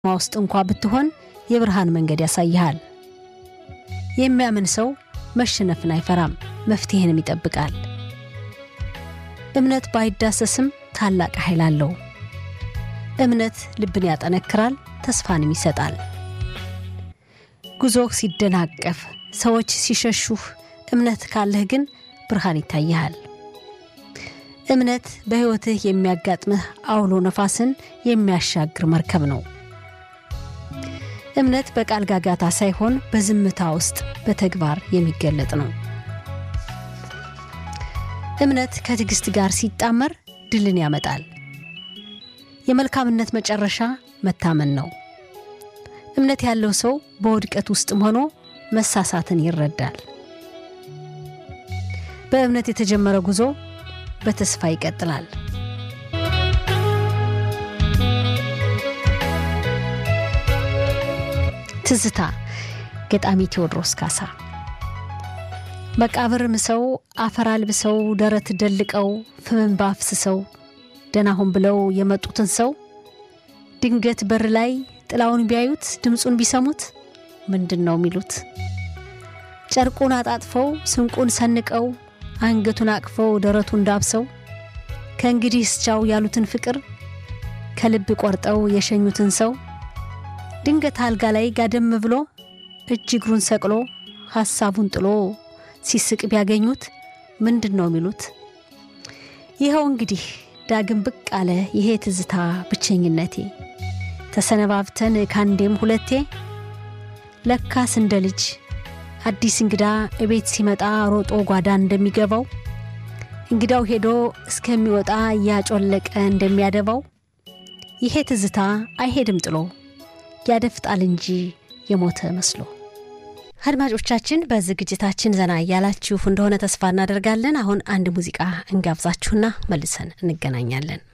ውስጥ እንኳ ብትሆን የብርሃን መንገድ ያሳይሃል። የሚያምን ሰው መሸነፍን አይፈራም፣ መፍትሄንም ይጠብቃል። እምነት ባይዳሰስም ታላቅ ኃይል አለው። እምነት ልብን ያጠነክራል፣ ተስፋንም ይሰጣል። ጉዞህ ሲደናቀፍ፣ ሰዎች ሲሸሹህ፣ እምነት ካለህ ግን ብርሃን ይታይሃል። እምነት በሕይወትህ የሚያጋጥምህ አውሎ ነፋስን የሚያሻግር መርከብ ነው። እምነት በቃል ጋጋታ ሳይሆን በዝምታ ውስጥ በተግባር የሚገለጥ ነው። እምነት ከትዕግስት ጋር ሲጣመር ድልን ያመጣል። የመልካምነት መጨረሻ መታመን ነው። እምነት ያለው ሰው በውድቀት ውስጥም ሆኖ መሳሳትን ይረዳል። በእምነት የተጀመረ ጉዞ በተስፋ ይቀጥላል። ትዝታ ገጣሚ ቴዎድሮስ ካሳ። መቃብር ምሰው አፈር አልብሰው ደረት ደልቀው ፍምን ባፍስሰው ደናሁን ብለው የመጡትን ሰው ድንገት በር ላይ ጥላውን ቢያዩት ድምፁን ቢሰሙት ምንድን ነው የሚሉት? ጨርቁን አጣጥፈው ስንቁን ሰንቀው አንገቱን አቅፈው ደረቱን ዳብሰው ከእንግዲህ እስቻው ያሉትን ፍቅር ከልብ ቆርጠው የሸኙትን ሰው ድንገት አልጋ ላይ ጋደም ብሎ እጅ እግሩን ሰቅሎ ሐሳቡን ጥሎ ሲስቅ ቢያገኙት ምንድን ነው የሚሉት? ይኸው እንግዲህ ዳግም ብቅ አለ ይሄ ትዝታ ብቸኝነቴ ተሰነባብተን ካንዴም ሁለቴ ለካስ እንደ ልጅ አዲስ እንግዳ እቤት ሲመጣ ሮጦ ጓዳ እንደሚገባው እንግዳው ሄዶ እስከሚወጣ እያጮለቀ እንደሚያደባው ይሄ ትዝታ አይሄድም ጥሎ ያደፍጣል እንጂ የሞተ መስሎ። አድማጮቻችን በዝግጅታችን ዘና እያላችሁ እንደሆነ ተስፋ እናደርጋለን። አሁን አንድ ሙዚቃ እንጋብዛችሁና መልሰን እንገናኛለን።